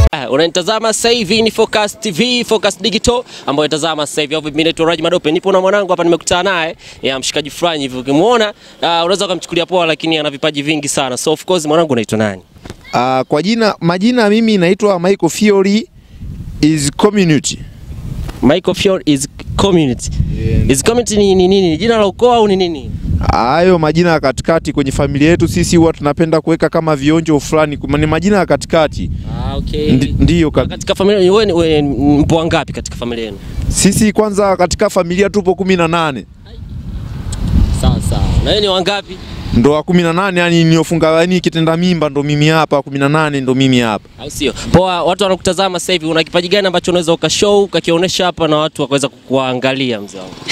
Uh, unanitazama sasa hivi ni Focus TV, Focus Digital ambayo inatazama sasa hivi. Mimi naitwa Raji Madope. Nipo na mwanangu hapa nimekutana naye. Ya mshikaji fulani hivi ukimuona, uh, unaweza ukamchukulia poa lakini ana vipaji vingi sana. So of course mwanangu unaitwa nani? Uh, kwa jina majina mimi naitwa Michael Fiori is community. Michael Fior is community. Is community ni nini? Ni jina la ukoo au ni nini? Hayo majina ya katikati kwenye familia yetu sisi huwa tunapenda kuweka kama vionjo fulani, kuma- ni majina ya katikati. Ah, okay. Ndi- Ndiyo ka, Katika familia wewe ni- wewe mpo wangapi katika familia yenu? sisi kwanza katika familia tupo kumi na nane Sawa sawa. Na wewe ni wangapi? ndo wa kumi na nane yani niofunga yani kitenda mimba ndo mimi hapa, kumi na nane ndo mimi hapa. Au sio? Poa, watu wanakutazama sasa hivi, una kipaji gani ambacho unaweza ukashow ukakionyesha hapa na watu wakaweza kukuangalia mzee wangu?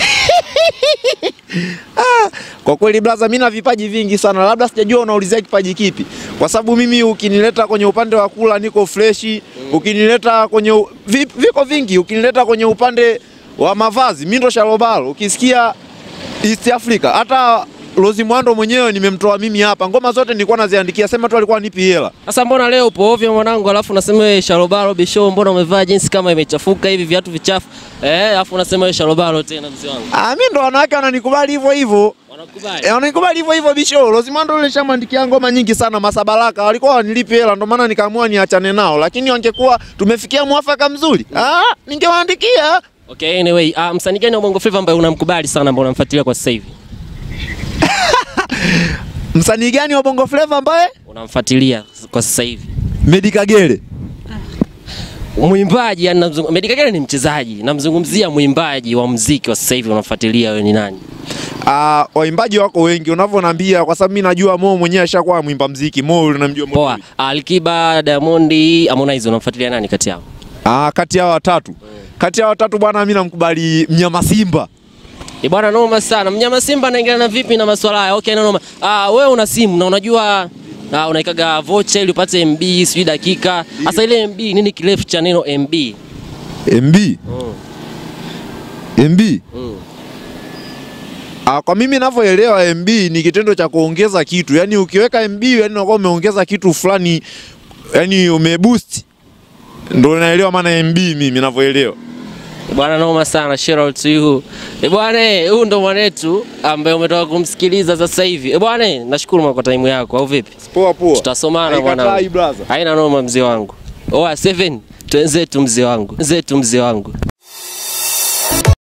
Kwa kweli blaza, mimi na vipaji vingi sana, labda sijajua unaulizia kipaji kipi, kwa sababu mimi ukinileta kwenye upande wa kula niko freshi, ukinileta kwenye u- vi, viko vingi, ukinileta kwenye upande wa mavazi mimi ndo shalobalo. Ukisikia East Africa, hata Rozi Mwando mwenyewe nimemtoa mimi hapa, ngoma zote nilikuwa naziandikia, sema tu alikuwa nipi hela. Sasa mbona leo upo ovyo mwanangu, alafu unasema wewe Shalobalo Bisho, mbona umevaa jinsi kama imechafuka hivi viatu vichafu eh, alafu unasema wewe Shalobalo tena mzee wangu. Ah, mimi ndo wanawake wananikubali hivyo hivyo. Wanakubali. Eh, wananikubali hivyo hivyo bisho. Rosimando yule shamwandikia ngoma nyingi sana Masabalaka. Walikuwa wanilipi hela ndio maana nikaamua niachane nao. Lakini wangekuwa tumefikia mwafaka mzuri. Ah, ningewaandikia. Okay, anyway, uh, msanii gani wa Bongo Flava ambaye unamkubali sana ambao unamfuatilia kwa sasa hivi? Msanii gani wa Bongo Flava ambaye? Unamfuatilia kwa sasa hivi? Medi Kagere. Mwimbaji yani namzungumzia Meddie Kagere ni mchezaji, namzungumzia mwimbaji wa muziki wa sasa hivi unamfuatilia wewe ni nani? Ah, waimbaji wako wengi unavyoniambia kwa sababu mimi najua Mo mwenyewe ashakuwa mwimba mziki. Mo yule namjua Mo. Poa. Alikiba, Diamond, Harmonize unamfuatilia nani kati yao? Ah, kati ya watatu. Kati ya watatu bwana mimi namkubali Mnyama Simba. Ni bwana noma sana. Mnyama Simba anaingiliana vipi na masuala haya? Okay, na noma. Ah, wewe una simu na unajua ah, unaikaga vocha ili upate MB sijui dakika. Sasa ile MB nini kirefu cha neno MB? MB. Mm. MB. Mm. Ah, kwa mimi ninavyoelewa MB ni kitendo cha kuongeza kitu. Yaani ukiweka MB yani unakuwa umeongeza kitu fulani yani umeboost. Ndio naelewa maana MB mimi ninavyoelewa. Bwana noma sana, shout out to you. Eh bwana, huyu ndo mwanetu ambaye umetoka kumsikiliza sasa hivi. Eh bwana, nashukuru kwa time yako au vipi? Poa poa. Tutasomana Haikatai, mwanangu. brother. Haina noma mzee wangu. Oa 7 twenzetu mzee wangu. Twenzetu mzee wangu.